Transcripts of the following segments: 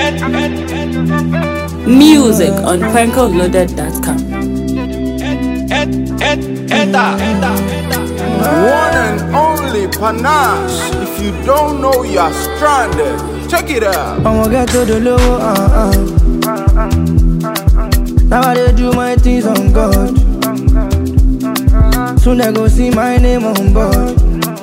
Music on prankoloaded.com. One and only panache. If you don't know, you're stranded. Check it out. I'ma get to the low, uh, uh. Now I dey do my things on God. Soon they go see my name on board.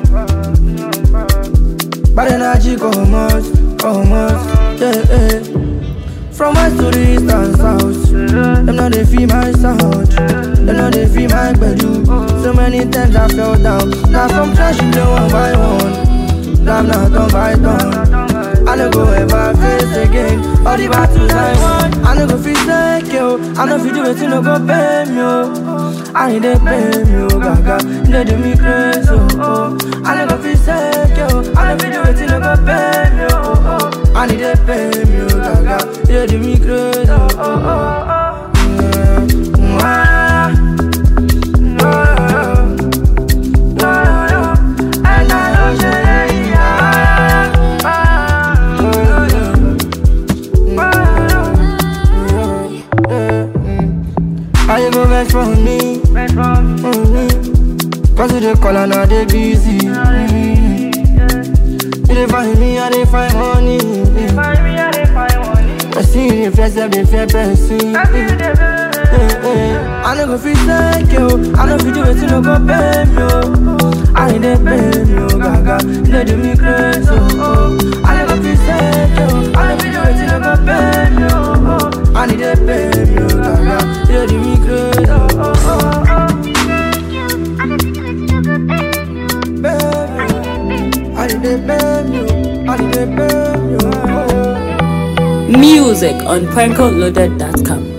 Bad energy come out, come out, yeah, yeah. From west to the east and south, them know they feel my sound. Them know they feel my bedu. So many times I fell down. Now from trash you know one by one. Now I'm not done by done. I no go ever face again. All the battles I won, I no go feel like yo. I no feel do it, no go pay me yo. I need they pay me yo, gaga. They do me crazy oh. oh. I no go feel like yo. I no feel do it, no go pay me yo. Oh, oh. I need they pay me yo, gaga. They do me crazy oh. oh, oh, oh. Yeah. Mm, ah. Mm, ah. Mm, ah. And I know say, yeah, ah, ah, How you go vex for me? Mm-hmm. Cause you dey call and I dey busy. Mm-hmm. You dey find me, I dey find money. I see you dey flex, I dey fair person. Eh, eh. I no go fit thank you. I no fit do it, you no go pay me. Oh. I ain't dey pay me, oh gaga. You dey do me crazy, oh. oh. I no go fit thank you. I no fit do it, you no go pay me, oh. oh. I need dey pay me, oh gaga. You dey do me crazy, oh. oh, oh, oh. Baby, I need dey pay me, oh. I need dey pay me, oh. oh. Music on prankoloaded.com.